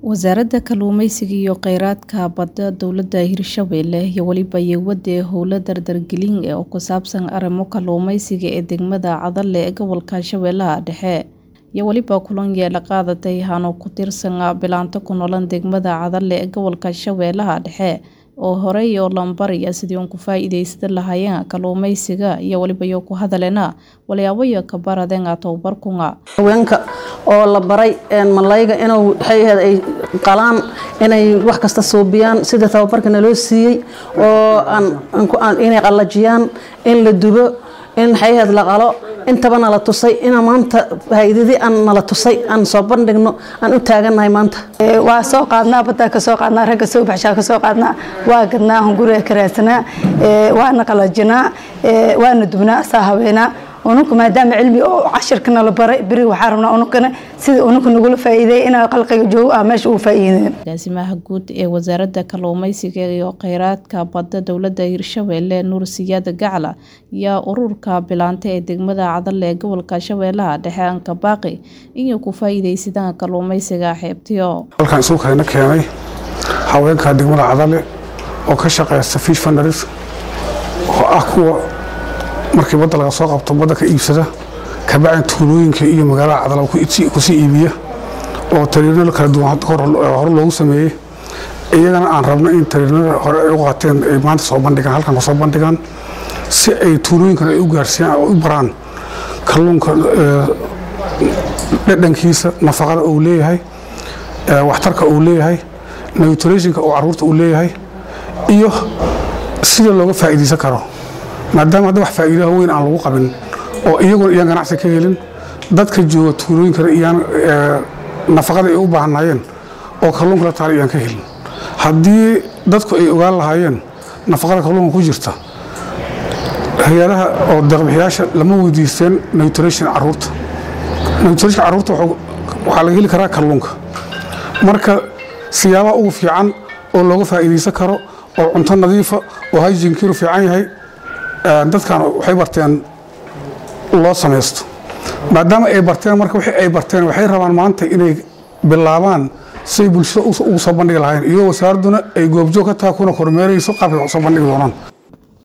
Wasaaradda Kalluumeysiga iyo Kheyraadka Badda Dowladda Hirshabelle iyo waliba Yeowade howlo dardargelin ah oo ku saabsan arrimo kalluumeysiga ee degmada Cadalle ee gobolka Shabeellaha Dhexe iyo waliba kulan yeela qaadatay hano ku tirsan bilaanta ku noolan degmada Cadalle ee gobolka Shabeellaha Dhexe oo horey oo lambaraya sidii uun ku faa'iideysan lahaayeen kalluumeysiga iyo waliba iyo ku hadaleena waliyaabayo ka baradeen tababarkunga haweenka oo la baray malayga inuu waxay ay qalaan inay wax kasta suubiyaan sida tababarkana loo siiyey oo aan inay qalajiyaan in la dubo in maxay ahayd la qalo intaba nala tusay ina maanta faa'iidadii aan nala tusay aan soo bandhigno aan u taagannahay maanta waa soo qaadnaa baddaa ka soo qaadnaa ragga soo baxshaa ka soo qaadnaa waa gadnaa hunguriga ka raadsanaa waana qalajinaa waana dubnaa asaa haweenaa ununka maadaama cilmi oo cashirkana la baray beri waxaa rabnaa ununkana sida ununka nagula faa'iideey inaa qalqiga joogo ah meesha uu faa'iideen agaasimaha guud ee wasaaradda kalluumeysiga iyo kheyraadka badda dowladda hirshabelle nuur siyaad gacla ayaa ururka bilaanta ee degmada cadalle ee gobolka shabeellaha dhexe ankabaaqi inay ku faa'iideysadaan kalluumeysiga xeebtiyo halkan isuukayna keenay haweenka degmada cadalle oo ka shaqeysta fish fundaries oo ah kuwa markii badda laga soo qabto badda ka iibsada kabacin tuulooyinka iyo magaalada cadalaba kusii iibiya oo tariinada kala duwan hore loogu sameeyey iyagana aan rabno in tariinada hore ay u qaateen ay maanta soo bandhigaan halkan kasoo bandhigaan si ay tuulooyinkan ay u gaarsiiyaan oo u baraan kalluunka dhadhankiisa nafaqada uu leeyahay waxtarka uu leeyahay nutritionka oo caruurta uu leeyahay iyo sida looga faa'iideysan karo maadaama hadda wax faa'iidaha weyn aan lagu qabin oo iyaguna iyaan ganacsi ka helin dadka jooga tuulooyinkana iyaan nafaqada ay u baahnaayeen oo kalluunka la taala iyaan ka helin haddii dadku ay ogaan lahaayeen nafaqada kalluunka ku jirta hay-adaha oo deeqbixiyaasha lama weydiisteen nutrition caruurta nutrition caruurta waxaa laga heli karaa kalluunka marka siyaabaha ugu fiican oo looga faa'iideysan karo oo cunto nadiifa oo hygienkiiru fiican yahay dadkan waxay barteen loo samaysto maadaama ay barteen marka wixii ay barteen waxay rabaan maanta inay bilaabaan siay bulshada ugu soo bandhigi lahaayeen iyadoo wasaaradduna ay goobjoog ka tahay kuna kormeerayso qaabkay wax soo bandhigi doonaan